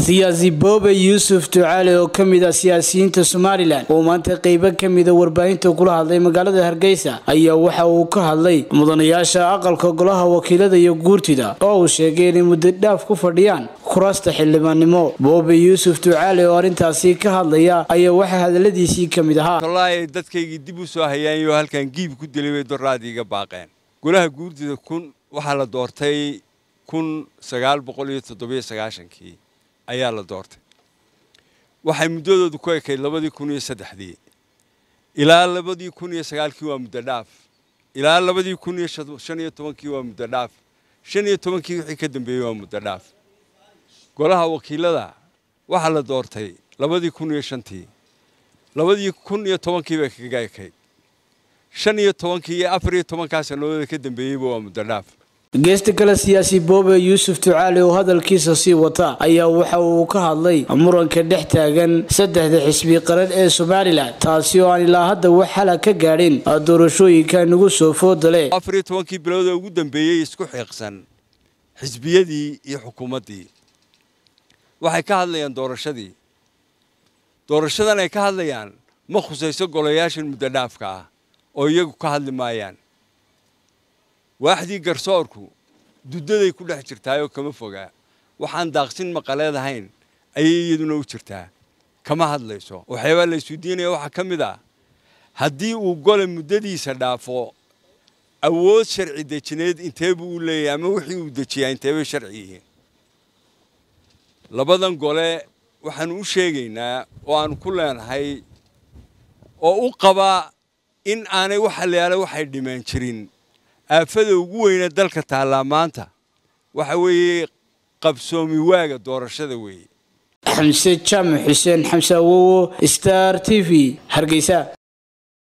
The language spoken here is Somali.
siyaasi boobe yuusuf ducaale oo ka mid ah siyaasiyiinta somalilan oo maanta qeybo ka mida warbaahinta kula hadlay magaalada hargeysa ayaa waxa uu ka hadlay mudanayaasha aqalka golaha wakiilada iyo guurtida oo uu sheegay inay muddo dhaaf ku fadhiyaan kuraasta xildhibaannimo boobe yuusuf ducaale oo arrintaasi ka hadlaya ayaa waxaa hadaladiisii ka mid ahaa wallaahi dadkaygii dib u soo hayaanyoo halkan giib ku dilay bay doraadii iga baaqeen golaha guurtida kun waxaa la doortay kun sagaal boqol iyo toddobiyo sagaashankii ayaa la doortay waxay muddadoodu ku ekayd labadii kun iyo saddexdii ilaa labadii kun iyo sagaalkii waa muddo dhaaf ilaa labadii kun iyo shan iyo tobankii waa muddo dhaaf shan iyo tobankii wixii ka dambeeyey waa muddo dhaaf golaha wakiilada waxaa la doortay labadii kun iyo shantii labadii kun iyo tobankii bay kaga ekayd shan iyo tobankii iyo afar iyo tobankaa sanadooda ka dambeeyeyba waa muddo dhaaf geesta kale siyaasi boobe yuusuf ducaale oo hadalkiisa sii wata ayaa waxa uu ka hadlay muranka dhex taagan saddexda xisbi qaran ee somalilan taasi oo aan ilaa hadda wax xala ka gaadhin doorashooyinka nagu soo fooda leh afar iyo tobankii bilood oo ugu dambeeyey isku xiiqsan xisbiyadii iyo xukuumaddii waxay ka hadlayaan doorashadii doorashadan ay ka hadlayaan ma khusayso golayaashan muddo dhaafka ah oo iyagu ka hadli maayaan waaxdii garsoorku duddaday ku dhex jirtaayoo kama fogaa waxaan daaqsin maqaleed ahayn ayay iyaduna u jirtaa kama hadlayso waxyaabaa la isweydiinaya waxaa ka mid ah haddii uu gole muddadiisa dhaafo awood sharci dejineed intee buu u leeyahay ama wixii uu dejiyaa inteebay sharci yihiin labadan gole waxaanu u sheegaynaa oo aanu ku leenahay oo u qabaa in aanay waxa la yaala waxay dhimeen jirin aafada ugu weyne dalka taallaa maanta waxa weeye qabsoomi waaga doorashada weeye xamse jaamac xuseen xamse awowo star t v hargeysa